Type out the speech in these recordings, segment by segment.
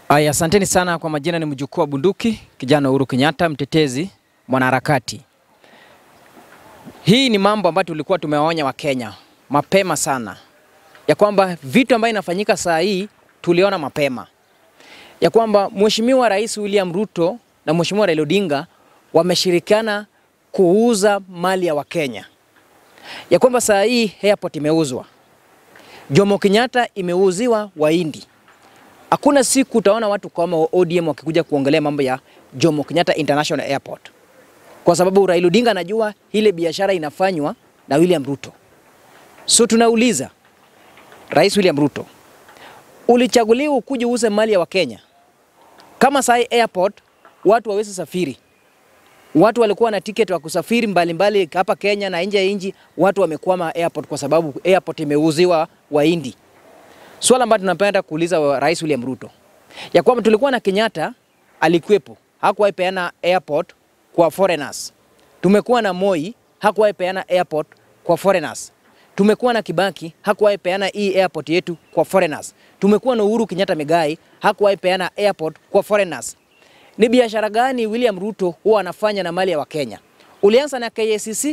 Aya, asanteni sana kwa majina. Ni mjukuu wa bunduki kijana Uhuru Kenyatta, mtetezi, mwanaharakati. Hii ni mambo ambayo tulikuwa tumewaonya Wakenya mapema sana, ya kwamba vitu ambayo inafanyika saa hii tuliona mapema, ya kwamba Mheshimiwa Rais William Ruto na Mheshimiwa Raila Odinga wameshirikiana kuuza mali ya Wakenya, ya kwamba saa hii airport imeuzwa, Jomo Kenyatta imeuziwa Wahindi. Hakuna siku utaona watu kama ODM wakikuja kuongelea mambo ya Jomo Kenyatta International Airport, kwa sababu Raila Odinga anajua ile biashara inafanywa na William Ruto. So tunauliza Rais William Ruto, ulichaguliwa ukuje uuze mali ya Wakenya. Kama sai airport watu wawezi safiri, watu walikuwa na tiketi wa kusafiri mbalimbali hapa Kenya na nje ya nchi, watu wamekwama airport kwa sababu airport imeuziwa Wahindi. Swala ambalo tunapenda kuuliza wa Rais William Ruto ya kwamba tulikuwa na Kenyatta alikuwepo, hakuwahi peana airport kwa foreigners. Tumekuwa na Moi, hakuwahi peana airport kwa foreigners. Tumekuwa na Kibaki, hakuwahi peana hii airport yetu kwa foreigners. Tumekuwa na Uhuru Kenyatta Migai, hakuwahi peana airport kwa foreigners. Ni biashara gani William Ruto huwa anafanya na mali ya Wakenya? Ulianza na KCC,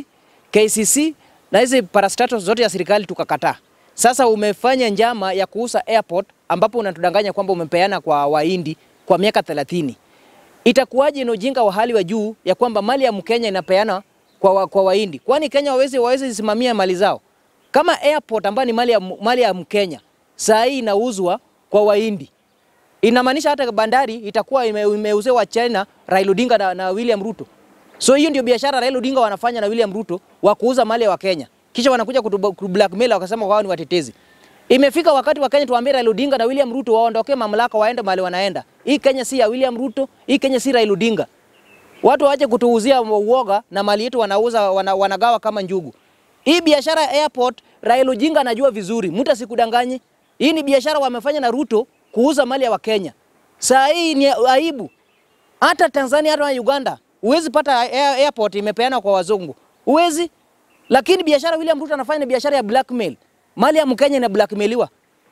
KCC na hizi parastatos zote ya serikali tukakataa. Sasa umefanya njama ya kuuza airport ambapo unatudanganya kwamba umepeana kwa Wahindi kwa miaka 30. Itakuwaje ni ujinga wa hali wa juu ya kwamba mali ya Mkenya inapeana kwa, wa, kwa Wahindi? Kwani Kenya wawezi wawezi simamia mali zao? Kama airport ambayo ni mali ya, mali ya Mkenya saa hii inauzwa kwa Wahindi, inamaanisha hata bandari itakuwa ime, imeuzewa China, Raila Odinga na, na William Ruto. So hiyo ndio biashara Raila Odinga wanafanya na William Ruto wa kuuza mali ya Wakenya kisha wanakuja kutu blackmail wakasema wao ni watetezi. Imefika wakati wa Kenya tuambie Raila Odinga na William Ruto waondoke mamlaka waende mahali wanaenda. Hii Kenya si ya William Ruto, hii Kenya si Raila Odinga. Watu waache kutuuzia uoga na mali yetu wanauza wana, wanagawa kama njugu. Hii biashara ya airport Raila Odinga anajua vizuri, mtu asikudanganye. Hii ni biashara wamefanya na Ruto kuuza mali ya Wakenya. Saa hii ni aibu. Hata Tanzania hata Uganda huwezi pata airport imepeana kwa wazungu. Huwezi lakini biashara William Ruto anafanya ni biashara ya blackmail. Mali ya Mkenya ina blackmailiwa.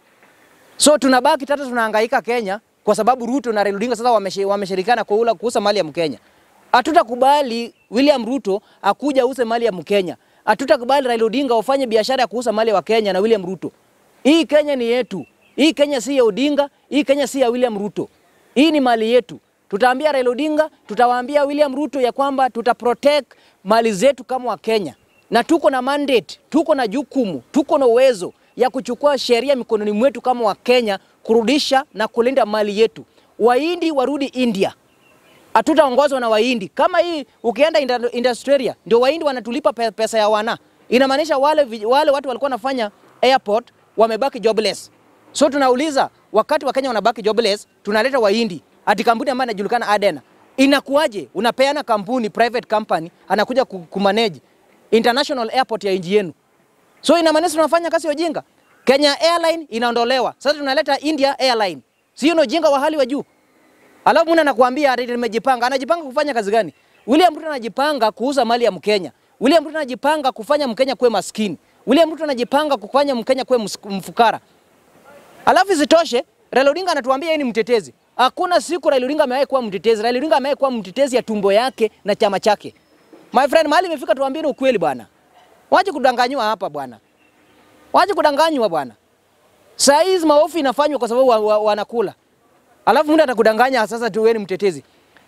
So tunabaki tata tunahangaika Kenya kwa sababu Ruto na Raila Odinga sasa wameshirikiana kuula kuuza mali ya Mkenya. Hatutakubali William Ruto akuja ause mali ya Mkenya. Hatutakubali Raila Odinga ufanye biashara ya kuuza mali ya Wakenya na William Ruto. Hii Kenya ni yetu. Hii Kenya si ya Odinga, hii Kenya si ya William Ruto. Hii ni mali yetu. Tutaambia Raila Odinga, tutawaambia William Ruto ya kwamba tuta protect mali zetu kama Wakenya na tuko na mandate, tuko na jukumu, tuko na uwezo ya kuchukua sheria mikononi mwetu kama Wakenya, kurudisha na kulinda mali yetu. Wahindi warudi India, hatutaongozwa na Wahindi. Kama hii ukienda Industrial ndio Wahindi wanatulipa pesa ya wana, inamaanisha wale, wale watu walikuwa wanafanya airport wamebaki jobless. So tunauliza wakati Wakenya wanabaki jobless, tunaleta Wahindi ati kampuni ambayo inajulikana Adena. Inakuwaje unapeana kampuni private company anakuja kumanage international airport ya nchi yenu. So inamaanisha tunafanya kazi ya ujinga. Kenya Airline inaondolewa. Sasa tunaleta India Airline. Sio ni ujinga wa hali wa juu. Alafu mwana anakuambia ati nimejipanga. Anajipanga kufanya kazi gani? William Ruto anajipanga kuuza mali ya Mkenya. William Ruto anajipanga kufanya Mkenya kuwe maskini. William Ruto anajipanga kufanya Mkenya kuwe mfukara. Alafu isitoshe, Raila Odinga anatuambia yeye ni mtetezi. Hakuna siku Raila Odinga amewahi kuwa mtetezi. Raila Odinga amewahi kuwa mtetezi ya tumbo yake na chama chake. My friend, mahali imefika tuambieni ukweli bwana. Waje kudanganywa hapa bwana. Waje kudanganywa bwana. Saa hizi maofu inafanywa kwa sababu wanakula. Wa, wa Alafu mtu atakudanganya sasa tu wewe ni mtetezi.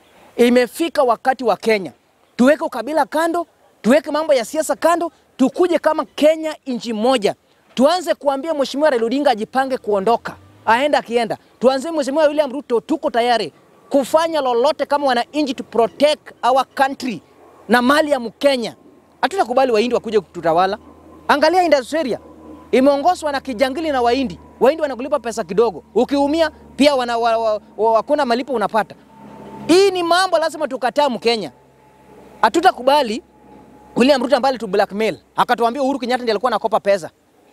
Imefika wakati wa Kenya. Tuweke ukabila kando, tuweke mambo ya siasa kando, tukuje kama Kenya inchi moja. Tuanze kuambia Mheshimiwa Raila Odinga ajipange kuondoka. Aenda akienda. Tuanze Mheshimiwa William Ruto tuko tayari kufanya lolote kama wananchi to protect our country na mali ya Mkenya. Hatutakubali Wahindi wakuje kututawala. Angalia Industrial imeongozwa na kijangili na Wahindi. Wahindi wanakulipa pesa kidogo, ukiumia pia wana, wa, wa, wa, hakuna malipo unapata. Hii ni mambo lazima tukataa Mkenya. Hatutakubali William Ruto ambaye tu blackmail akatuambia Uhuru Kenyatta ndiye alikuwa anakopa pesa,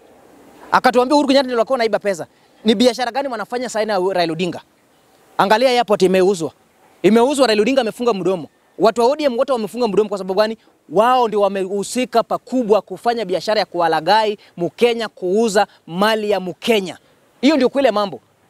akatuambia Uhuru Kenyatta ndiye alikuwa anaiba pesa. Ni biashara gani wanafanya sasa na Raila Odinga? Angalia airport imeuzwa, imeuzwa, Raila Odinga amefunga mdomo. Watu wa ODM wote wamefunga mdomo kwa sababu gani? Wao ndio wamehusika pakubwa kufanya biashara ya kuwalagai Mkenya, kuuza mali ya Mkenya. Hiyo ndio kweli mambo.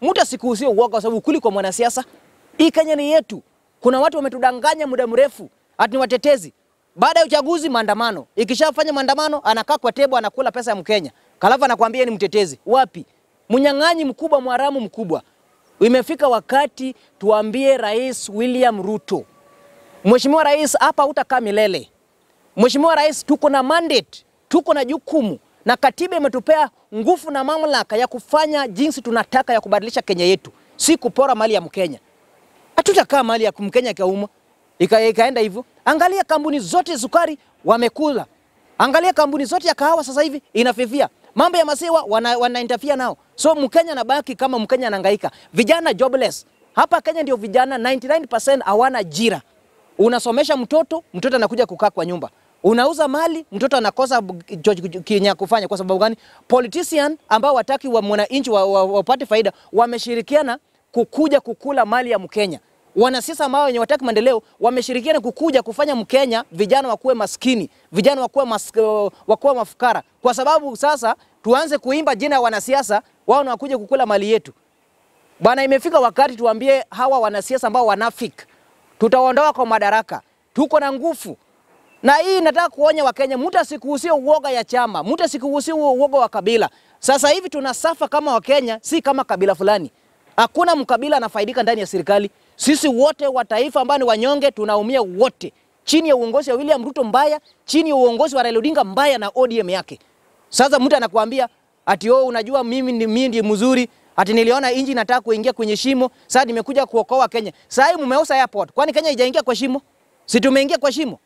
Mtu asikuhusie uoga, kwa sababu ukuli kwa mwanasiasa. Hii Kenya ni yetu. Kuna watu wametudanganya muda mrefu ati ni watetezi. Baada ya uchaguzi, maandamano. Ikishafanya maandamano, anakaa kwa tebo, anakula pesa ya Mkenya, kalafu anakuambia ni mtetezi. Wapi? Mnyang'anyi mkubwa, mwaramu mkubwa. Imefika wakati tuambie Rais William Ruto, Mheshimiwa Rais, hapa hutakaa milele. Mheshimiwa Rais, tuko na mandate, tuko na jukumu na katiba imetupea nguvu na mamlaka ya kufanya jinsi tunataka ya kubadilisha Kenya yetu, si kupora mali ya Mkenya. Hatutakaa mali ya Mkenya ikauma ika, ikaenda hivyo. Angalia kampuni zote sukari wamekula, angalia kampuni zote ya kahawa sasa hivi inafifia. Mambo ya maziwa wana, wana interfere nao, so Mkenya anabaki kama Mkenya anahangaika. Vijana jobless hapa Kenya, ndio vijana 99% hawana ajira. Unasomesha mtoto, mtoto anakuja kukaa kwa nyumba. Unauza mali, mtoto anakosa kinya kufanya. Kwa sababu gani? Politician ambao wataki wa mwananchi wapate wa, wa faida wameshirikiana kukuja kukula mali ya Mkenya. Wanasiasa ambao wenye wataki maendeleo wameshirikiana kukuja kufanya Mkenya vijana wakuwe maskini, vijana wakuwe, mas, wakuwe mafukara. Kwa sababu sasa tuanze kuimba jina ya wanasiasa, wao wanakuja kukula mali yetu. Bwana, imefika wakati tuambie hawa wanasiasa ambao wanafiki tutaondoa kwa madaraka. Tuko na nguvu na hii nataka kuonya Wakenya, mtu asikuhusie uoga ya chama, mtu asikuhusie uoga wa kabila. Sasa hivi tunasafa kama Wakenya, si kama kabila fulani. Hakuna mkabila anafaidika ndani ya serikali. Sisi wote wa taifa ambao ni wanyonge tunaumia wote, chini ya uongozi wa William Ruto mbaya, chini ya uongozi wa Raila Odinga mbaya na ODM yake. Sasa mtu anakuambia ati oh, unajua mimi ni mimi ndiye mzuri ati niliona inji inataka kuingia kwenye shimo, sasa nimekuja kuokoa Kenya. Sasa hii mumeuza airport, kwani Kenya haijaingia kwa shimo? Si tumeingia kwa shimo?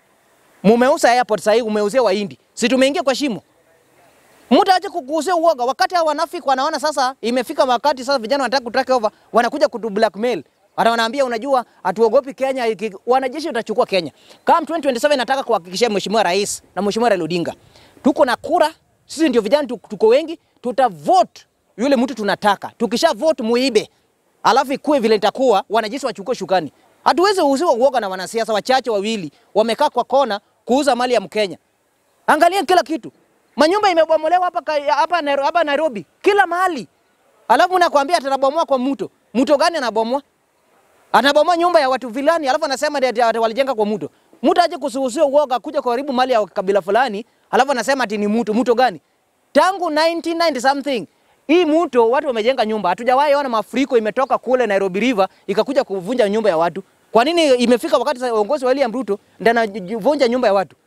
Mumeuza airport, sasa hii umeuzia Wahindi, si tumeingia kwa shimo? Mtu aje kukuuzia uoga wakati hao wanafiki wanaona sasa imefika wakati sasa vijana wanataka kutake over, wanakuja kutu blackmail. Hata wanaambia unajua, hatuogopi Kenya, wanajeshi watachukua Kenya. Kama 2027 nataka kuhakikishia Mheshimiwa Rais na Mheshimiwa Raila Odinga, tuko na kura, sisi ndio vijana tuko wengi, tutavote yule mtu tunataka. Tukisha vote muibe, alafu ikue vile itakuwa, wanajeshi wachukue shukani. Hatuwezi uziwa uoga na wanasiasa wachache wawili wamekaa kwa kona kuuza mali ya Mkenya. Angalia kila kitu, manyumba imebomolewa hapa hapa hapa Nairobi, kila mahali, alafu nakwambia atanabomoa kwa mto. Mto gani anabomoa? Anabomoa nyumba ya watu vilani, alafu anasema walijenga kwa mto. Mtu aje kusuhusia uoga kuja kuharibu mali ya kabila fulani, alafu anasema ati ni mto. Mto gani? Tangu 1990 something hii mto watu wamejenga nyumba. Hatujawahi ona mafuriko imetoka kule Nairobi River ikakuja kuvunja nyumba ya watu. Kwa nini imefika wakati sasa uongozi wa William Ruto ndio anavunja nyumba ya watu?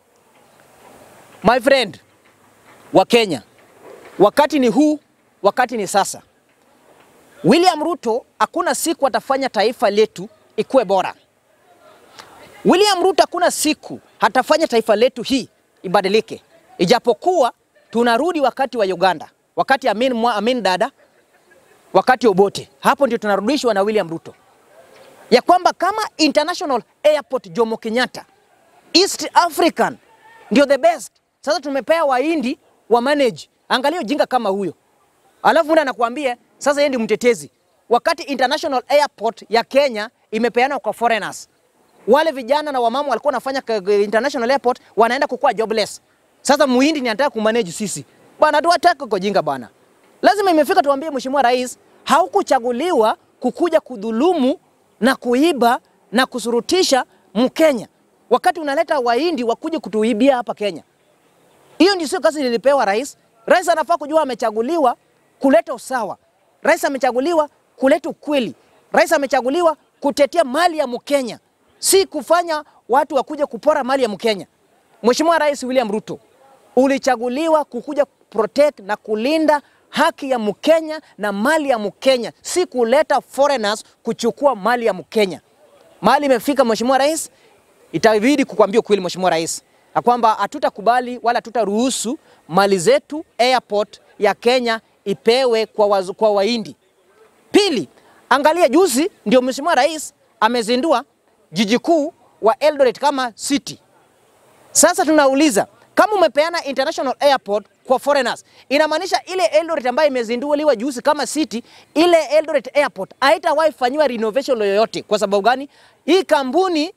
My friend wa Kenya, wakati ni huu, wakati ni sasa. William Ruto hakuna siku atafanya taifa letu ikuwe bora. William Ruto hakuna siku hatafanya taifa letu hii ibadilike, ijapokuwa tunarudi wakati wa Uganda wakati Amin, mwa, Amin Dada, wakati Obote, hapo ndio tunarudishwa na William Ruto, ya kwamba kama International Airport Jomo Kenyatta East African ndio the best. Sasa tumepea Wahindi wa manage. Angalia ujinga kama huyo, alafu mtu anakuambia sasa yeye ndi mtetezi, wakati International Airport ya Kenya imepeana kwa foreigners. Wale vijana na wamama walikuwa wanafanya International Airport wanaenda kukua jobless. Sasa muhindi ni anataka kumanage sisi Bwana tuwataka kujinga bwana. Lazima imefika tuambie Mheshimiwa Rais, haukuchaguliwa kukuja kudhulumu na kuiba na kusurutisha Mkenya. Wakati unaleta Wahindi wakuje kutuibia hapa Kenya. Hiyo ndio sio kazi nilipewa rais. Rais anafaa kujua amechaguliwa kuleta usawa. Rais amechaguliwa kuleta ukweli. Rais amechaguliwa kutetea mali ya Mkenya, si kufanya watu wakuje kupora mali ya Mkenya. Mheshimiwa Rais William Ruto, ulichaguliwa kukuja protect na kulinda haki ya Mkenya na mali ya Mkenya, si kuleta foreigners kuchukua mali ya Mkenya. Mali imefika Mheshimiwa Rais, itabidi kukwambia ukweli Mheshimiwa Rais, na kwamba hatutakubali wala hatutaruhusu mali zetu airport ya Kenya ipewe kwa, wazu, kwa Wahindi. Pili, angalia juzi ndio Mheshimiwa Rais amezindua jiji kuu wa Eldoret kama city. Sasa tunauliza kama umepeana international airport kwa foreigners, inamaanisha ile Eldoret ambayo imezinduliwa juzi kama city, ile Eldoret airport haitawahi fanyiwa renovation yoyote. Kwa sababu gani? Hii kampuni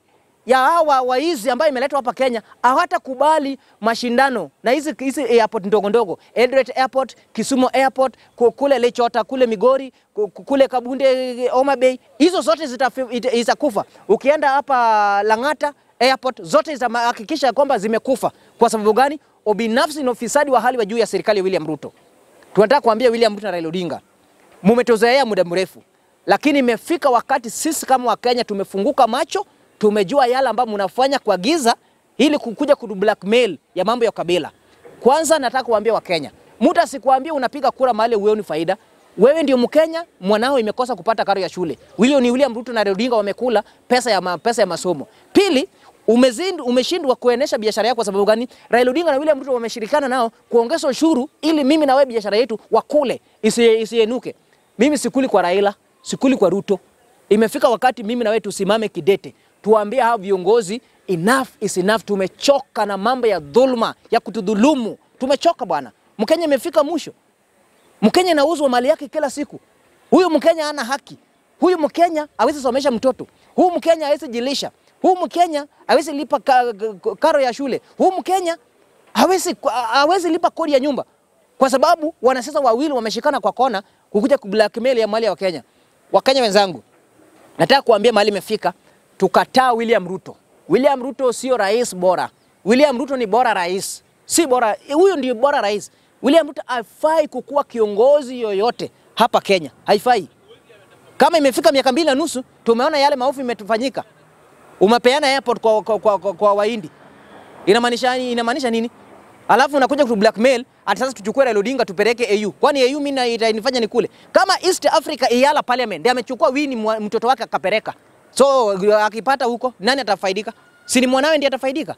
ya hawa waizi ambayo imeletwa hapa Kenya hawatakubali mashindano na hizi hizi airport ndogo ndogo, Eldoret Airport, Kisumu Airport, ku- kule Lechota, kule Migori, ku- ku- kule Kabunde, Homa Bay, hizo zote zitafi- ita- zitakufa. Ukienda hapa Lang'ata Airport zote zitahakikisha kwamba zimekufa. Kwa sababu gani? Ubinafsi na ufisadi wa hali wa juu ya serikali ya William Ruto. Tunataka kuambia William Ruto na Raila Odinga, mumetozoea muda mrefu, lakini imefika wakati sisi kama Wakenya tumefunguka macho, tumejua yale ambayo mnafanya kwa giza ili kukuja ku blackmail ya mambo ya kabila. Kwanza nataka kuambia Wakenya, mtu asikwambie unapiga kura mahali uoni faida. Wewe ndio Mkenya, mwanao imekosa kupata karo ya shule. Huyo ni William Ruto na Raila Odinga wamekula pesa ya, ma, pesa ya masomo. Pili, umezindu, umeshindwa kuenesha biashara yako kwa sababu gani? Raila Odinga na William Ruto wameshirikana nao kuongeza ushuru ili mimi na wewe biashara yetu wakule isi- isienuke. Mimi sikuli kwa Raila, sikuli kwa Ruto. Imefika wakati mimi na wewe tusimame kidete, tuambie hao viongozi enough is enough. Tumechoka na mambo ya dhuluma ya kutudhulumu, tumechoka bwana. Mkenya imefika mwisho. Mkenya anauzwa mali yake kila siku. Huyu Mkenya hana haki. Huyu Mkenya hawezi somesha mtoto. Huyu Mkenya hawezi jilisha. Huyu Mkenya hawezi lipa ka, ka, karo ya shule. Huyu Mkenya hawezi hawezi lipa kodi ya nyumba kwa sababu wanasiasa wawili wameshikana kwa kona kukuja kublackmail ya mali ya Wakenya. Wakenya wenzangu, nataka kuambia mahali imefika, tukataa William Ruto. William Ruto sio rais bora. William Ruto ni bora rais, si bora huyu ndio bora rais. William Ruto hafai kukuwa kiongozi yoyote hapa Kenya, haifai. Kama imefika miaka mbili na nusu, tumeona yale maovu imetufanyika. Umepeana airport kwa, kwa, kwa, kwa, kwa Wahindi, inamaanisha inamaanisha nini? Alafu unakuja ku blackmail ati sasa tuchukue Raila Odinga tupeleke AU. Kwani AU mimi na- itanifanya ni kule? Kama East Africa Iyala Parliament ndiye amechukua Winnie mwa- mtoto wake akapeleka. So akipata huko nani atafaidika? Si ni mwanawe ndiye atafaidika?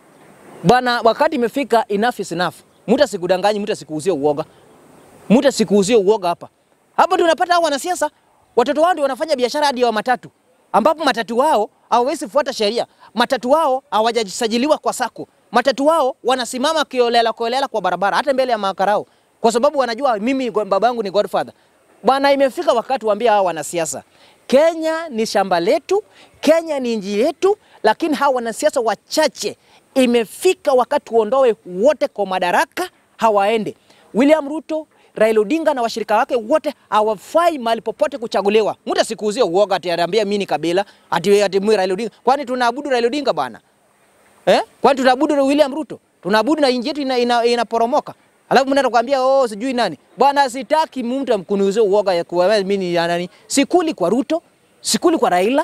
Bwana, wakati imefika, enough is enough. Mtu asikudanganyi, mtu asikuuzie uoga. Mtu asikuuzie uoga hapa. Hapo ndio unapata hao wanasiasa watoto wao ndio wanafanya biashara hadi ya matatu, ambapo matatu wao hawawezi fuata sheria. Matatu wao hawajasajiliwa kwa sako. Matatu wao wanasimama kiolela kiolela kwa barabara, hata mbele ya makarao, kwa sababu wanajua mimi babangu ni godfather. Bwana, imefika wakati waambia hao wanasiasa, Kenya ni shamba letu, Kenya ni nchi yetu, lakini hawa wanasiasa wachache, imefika wakati tuondoe wote kwa madaraka, hawaende. William Ruto, Raila Odinga na washirika wake wote hawafai mahali popote kuchaguliwa. Mtu asikuuzie uoga ati anaambia mimi ni kabila ati ati mimi Raila Odinga. Kwani tunaabudu Raila Odinga bwana? Eh? Kwani tunaabudu William Ruto? Tunaabudu na inji yetu inaporomoka. Ina, inaporomoka. Alafu mnaenda kuambia oh, sijui nani. Bwana, sitaki mtu amkuniuzie uoga ya kuwa mimi ni ya nani. Sikuli kwa Ruto, sikuli kwa Raila.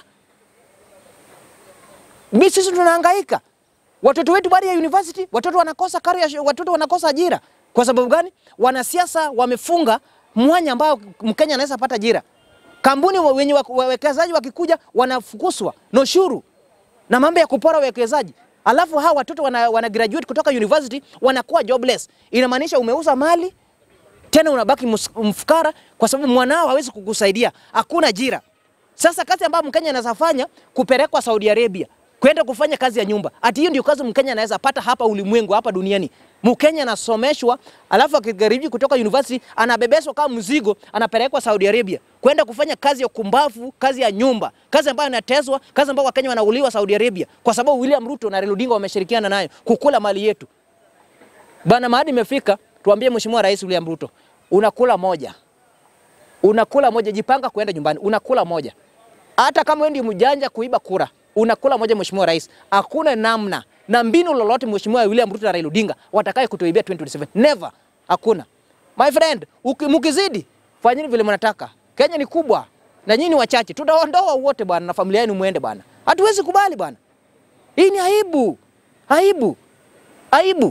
Mimi sisi tunahangaika. Watoto wetu baada ya university, watoto wanakosa karo ya, watoto wanakosa ajira. Kwa sababu gani? Wanasiasa wamefunga mwanya ambao Mkenya anaweza pata ajira. Kampuni wa- wenye wa- wawekezaji wakikuja wanafukuswa na ushuru na mambo ya kupora wawekezaji. Alafu hawa watoto wana, wana graduate kutoka university wanakuwa jobless. Inamaanisha umeuza mali tena unabaki mus- mfukara kwa sababu mwanao hawezi kukusaidia, hakuna ajira. Sasa kazi ambayo Mkenya anaweza fanya kupelekwa Saudi Arabia kwenda kufanya kazi ya nyumba, ati hiyo ndio kazi Mkenya anaweza pata hapa ulimwengu, hapa duniani. Mkenya anasomeshwa, alafu akigaribi kutoka university anabebeswa kama mzigo, anapelekwa Saudi Arabia kwenda kufanya kazi ya kumbavu, kazi ya nyumba, kazi ambayo inatezwa, kazi ambayo Wakenya wanauliwa Saudi Arabia, kwa sababu William Ruto na Raila Odinga wameshirikiana nayo kukula mali yetu. Bana, mahali imefika, tuambie Mheshimiwa Rais William Ruto, unakula moja, unakula moja, jipanga kuenda nyumbani, unakula moja. Hata kama wewe ndio mjanja kuiba kura, unakula moja, Mheshimiwa Rais. Hakuna namna na mbinu lolote Mheshimiwa William Ruto na Raila Odinga watakaye kutuibia 2027 never, hakuna. My friend, uki- mkizidi fanyeni vile mnataka. Kenya ni kubwa na nyinyi ni wachache, tutaondoa wote bwana, na familia yenu muende bwana. Hatuwezi kubali bwana, hii ni aibu, aibu, aibu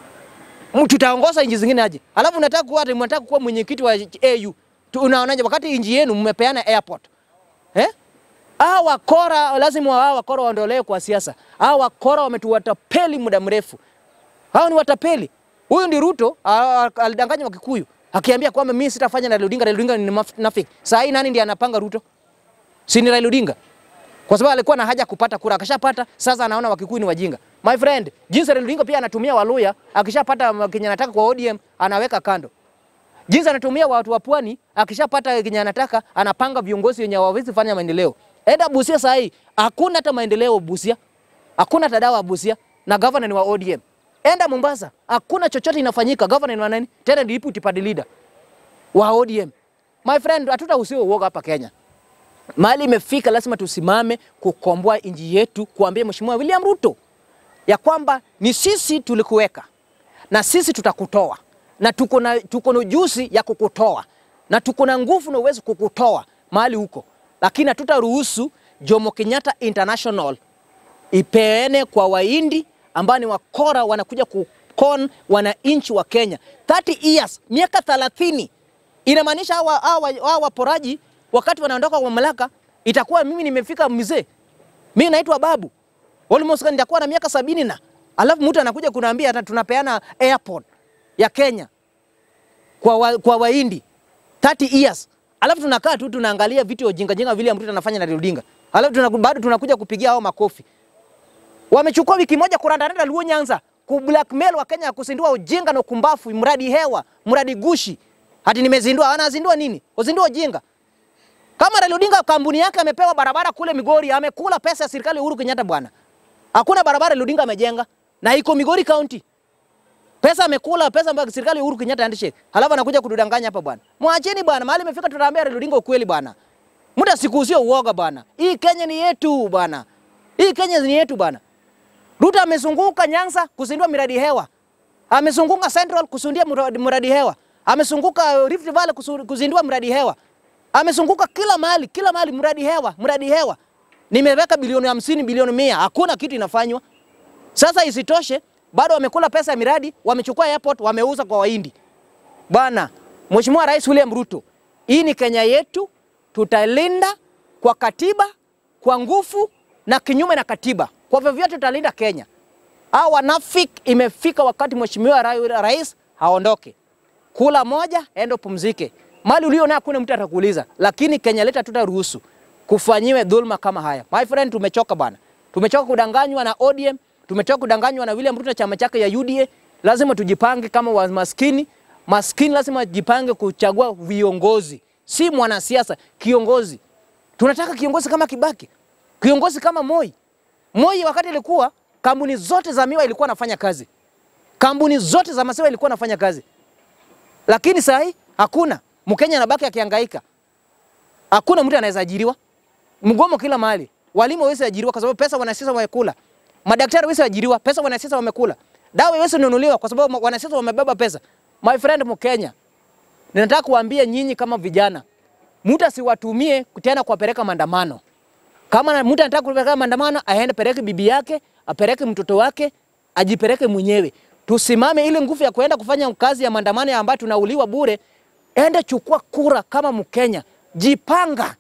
M- tutaongoza nchi zingine aje? Alafu unataka kuwa ati mnataka kuwa mwenyekiti wa AU. Tu- Unaonaje wakati nchi yenu mmepeana airport? Eh? Hawa wakora lazima hawa wakora waondolewe kwa siasa. Hawa wakora wametuwatapeli muda mrefu. Hao ni watapeli. Huyu ndi Ruto a- a- alidanganya Wakikuyu akiambia kwamba mimi sitafanya na Raila Odinga, Raila Odinga ni mnafiki. Saa hii nani ndiye anapanga Ruto? Si ni Raila Odinga? Kwa sababu alikuwa na haja ya kupata kura, akashapata. Sasa anaona Wakikuyu ni wajinga. My friend, jinsi Raila Odinga pia anatumia Waluya, akishapata kenye anataka kwa ODM anaweka kando. Jinsi anatumia watu wa pwani, akishapata kenye anataka anapanga viongozi wenye hawawezi fanya maendeleo. Enda Busia saa hii, hakuna hata maendeleo Busia. hakuna hata dawa ya Busia na governor ni wa ODM. Enda Mombasa, hakuna chochote inafanyika, governor ni wa nani? Tena ni deputy party leader wa ODM. My friend, hatutahusiwa uoga hapa Kenya. Mahali imefika, lazima tusimame kukomboa nchi yetu, kuambia Mheshimiwa William Ruto ya kwamba ni sisi tulikuweka na sisi tutakutoa na tuko na tuko na ujuzi ya kukutoa na tuko na nguvu na uwezo kukutoa mahali huko, lakini hatutaruhusu Jomo Kenyatta International ipeane kwa Wahindi ambao ni wakora wanakuja kukon wananchi wa Kenya 30 years, miaka 30 inamaanisha hawa hawa hawa waporaji wakati wanaondoka kwa mamlaka, itakuwa mimi nimefika mzee, mimi naitwa babu almost nitakuwa na miaka sabini na alafu mtu anakuja kunaambia hata tunapeana airport ya Kenya kwa wa, kwa Wahindi 30 years, alafu tunakaa tu tunaangalia vitu ujinga jinga vile mtu anafanya na Odinga, alafu tunaku, bado tunakuja kupigia hao makofi. Wamechukua wiki moja kurandaranda Luo Nyanza ku blackmail wa Kenya kusindua ujinga na ukumbafu, mradi hewa, mradi gushi. Hati nimezindua, anazindua nini? Uzindua ujinga. Kama Raila Odinga kampuni yake amepewa barabara kule Migori, amekula pesa ya serikali Uhuru Kenyatta bwana. Hakuna barabara Raila Odinga amejenga na iko Migori County. Pesa amekula pesa ambayo serikali Uhuru Kenyatta handshake. Halafu anakuja kudanganya hapa bwana. Mwacheni bwana, mahali imefika tutaambia Raila Odinga ukweli bwana. Muda sikuuzia uoga bwana. Hii Kenya ni yetu bwana. Hii Kenya ni yetu bwana. Ruto amezunguka Nyanza kuzindua miradi hewa. Amezunguka Central kusundia mradi, mradi hewa. Amezunguka Rift Valley kusu- kuzindua mradi hewa. Amezunguka kila mahali, kila mahali mradi hewa, mradi hewa. Nimeweka bilioni hamsini, bilioni mia, hakuna kitu inafanywa. Sasa isitoshe, bado wamekula pesa ya miradi, wamechukua airport, wameuza kwa Wahindi. Bwana Mheshimiwa Rais William Ruto, hii ni Kenya yetu, tutalinda kwa katiba, kwa nguvu na kinyume na katiba. Kwa vyovyote tutalinda Kenya. Hao wanafiki, imefika wakati Mheshimiwa Ra- Rais haondoke. Kula moja, enda upumzike. Mali ulio nayo hakuna mtu atakuuliza, lakini Kenya leta tutaruhusu kufanyiwe dhulma kama haya. My friend, tumechoka bana. Tumechoka kudanganywa na ODM, tumechoka kudanganywa na William Ruto na chama chake ya UDA. Lazima tujipange kama wa maskini. Maskini lazima jipange kuchagua viongozi, si mwanasiasa, kiongozi. Tunataka kiongozi kama Kibaki, kiongozi kama Moi. Moi wakati ilikuwa kampuni zote za miwa ilikuwa nafanya kazi, kampuni zote za maziwa ilikuwa nafanya kazi, lakini saa hii hakuna. Mkenya anabaki akihangaika, hakuna mtu anaweza ajiriwa, mgomo kila mahali. Walimu hawezi ajiriwa kwa sababu pesa wanasiasa wamekula, madaktari hawezi ajiriwa, pesa wanasiasa wamekula, dawa haiwezi nunuliwa kwa sababu wanasiasa wamebeba pesa. My friend Mkenya, ninataka kuambia nyinyi kama vijana, mtu asiwatumie tena kuwapeleka maandamano. Kama na- mtu anataka kupeleka maandamano, aende peleke bibi yake, apeleke mtoto wake, ajipeleke mwenyewe. Tusimame ile nguvu ya kuenda kufanya kazi ya maandamano ya ambayo tunauliwa bure. Ende chukua kura kama Mkenya, jipanga.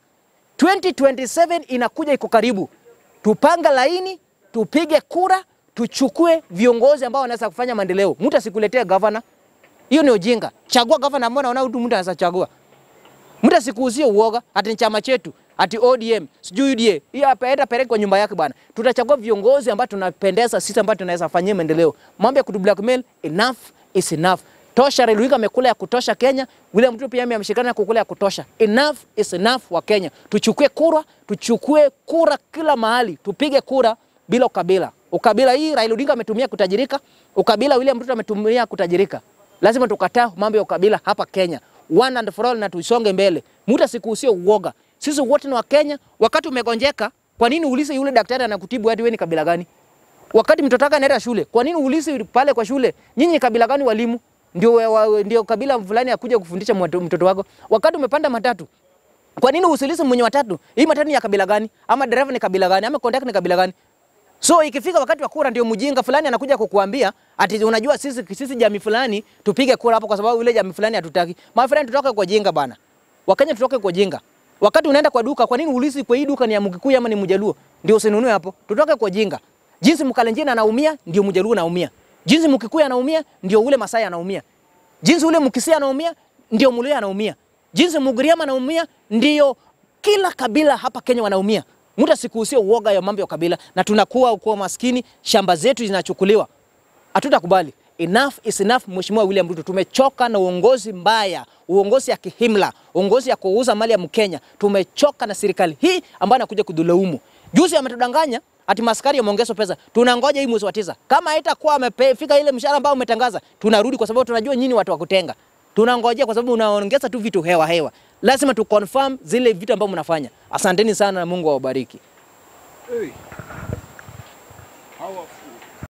2027 inakuja, iko karibu. Tupanga laini, tupige kura, tuchukue viongozi ambao wanaweza kufanya maendeleo. Mtu asikuletee gavana, hiyo ni ujinga. Chagua gavana ambao unaona mtu mtu anaweza chagua. Mtu asikuuzie uoga, ati ni chama chetu, ati ODM, sijui UDA. Hiyo hapa enda peleke kwa nyumba yake bwana. Tutachagua viongozi ambao tunapendeza sisi ambao tunaweza fanyia maendeleo. Mambo ya kutu blackmail, enough is enough. Tosha, Raila Odinga amekula ya kutosha Kenya. William Ruto pia ameshikana kukula ya kutosha. Enough is enough wa Kenya. Tuchukue kura, tuchukue kura kila mahali. Tupige kura bila ukabila. Ukabila hii Raila Odinga ametumia kutajirika, ukabila William Ruto ametumia kutajirika. Lazima tukataa mambo ya ukabila hapa Kenya. One and for all na tuisonge mbele. Mtu asikuhusie uoga. Sisi wote ni wa Kenya. Wakati umegonjeka, kwa nini uulize yule daktari anakutibu hadi wewe ni kabila gani? Wakati mtoto wako anaenda shule, kwa nini uulize pale kwa shule, nyinyi ni kabila gani walimu? Ndio wa- wa- ndio kabila fulani akuja kufundisha mwato- mtoto wako. Wakati umepanda matatu, kwa nini usiulize mwenye watatu, hii matatu ni ya kabila gani? Ama dereva ni kabila gani? Ama conductor ni kabila gani? So ikifika wakati wa kura ndio mjinga fulani anakuja kukuambia ati unajua sisi sisi jamii fulani tupige kura hapo kwa sababu ile jamii fulani hatutaki. My friend tutoke kwa jinga bana. Wakenya tutoke kwa jinga. Wakati unaenda kwa duka, kwa nini ulizi kwa hii duka ni ya Mkikuyu ama ni Mjaluo? Ndio usinunue hapo. Tutoke kwa jinga. Jinsi Mkalenjin anaumia ndio Mjaluo anaumia. Jinsi Mkikuyu anaumia ndio ule Masai anaumia. Jinsi ule Mkisia anaumia ndio Mluya anaumia. Jinsi Mugiriama anaumia ndio kila kabila hapa Kenya wanaumia. Mtu asikuhusie uoga ya mambo ya kabila na tunakuwa kwa maskini, shamba zetu zinachukuliwa. Hatutakubali. enough is enough. Mheshimiwa William Ruto, tumechoka na uongozi mbaya, uongozi ya kihimla, uongozi ya kuuza mali ya Mkenya. Tumechoka na serikali hii ambayo anakuja kudhulumu. Juzi ametudanganya ati maskari yameongezwa pesa. Tunangoja hii mwezi wa tisa, kama haitakuwa amefika ile mshahara ambao umetangaza, tunarudi kwa sababu tunajua nyinyi watu wa kutenga. Tunangojea kwa sababu unaongeza tu vitu hewa hewa. Lazima tu confirm zile vitu ambavyo mnafanya. Asanteni sana na Mungu awabariki. Hey. Powerful.